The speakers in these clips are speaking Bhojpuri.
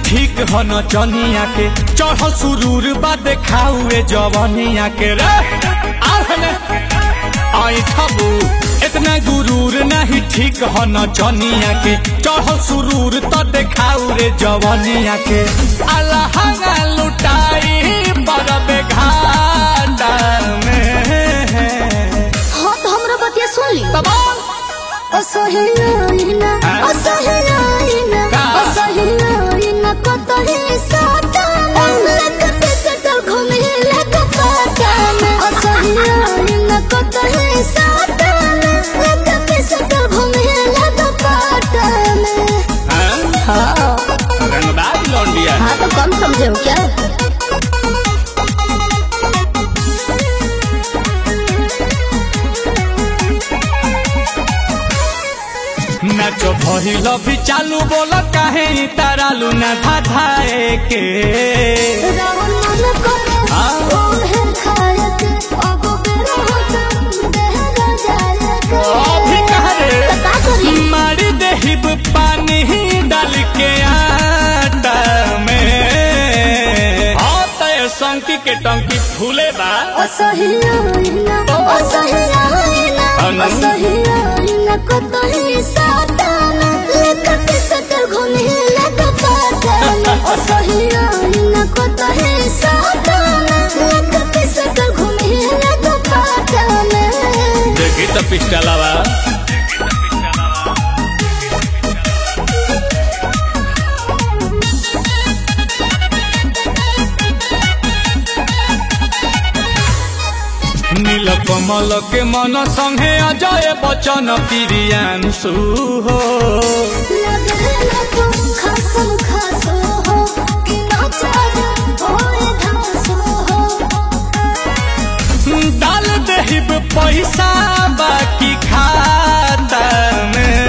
ठीक हो न चनिया के चढ़ सुरूर बा देखाउए जवनिया के रे आहने आई ठबू इतना गुरूर नहीं ठीक हो न चनिया के चढ़ सुरूर तो देखाउ रे जवनिया के अल्लाह लुटाई बरबे घाटा में हाँ तो हमरा बतिया सुन ली तमाम असहियाइना असहियाइना का? असहियाइना कतही साताना लगत सटल घुमे लग पाताना असहियाइना कतही साताना लगत सटल घुमे लग पाताना हाँ? हाँ रंगदार लौंडिया हाँ तो कम समझे हो क्या नाचो भइल भी चालू बोल काहे तारालू ना धाधाए के रावण मन करे हाँ। ओहे खायक अब बेरा होता देहरा जायक अभी कहाँ रे? तो का करी मार देहिब पानी डाल के आटा में हाँ तय संकी के टंकी फूले बा असहियाइना असहियाइना अनु? असहियाइना कतही साताना लेकत सटल घुमे लग पाताना असहियाइना कतही साताना लेकत सटल घुमे लग पाताना देखी तो पिस्टलवा নীল কমল के मन संगे अजय बचन प्रियांशु हो लगेला तो खासम खासो हो कि नाचार होए धासो हो डाल देहिब पैसा बाकी खाता में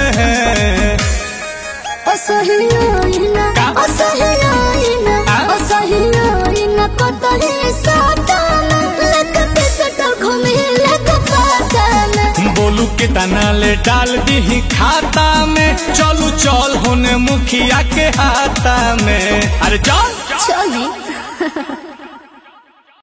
असहियाइना का? असहियाइना आ? असहियाइना कतही साताना लगत सटल घुमे लग पाताना बोलू के तना ले डाल दी खाता में चलू चल होने मुखिया के हाथा में अरे चल चली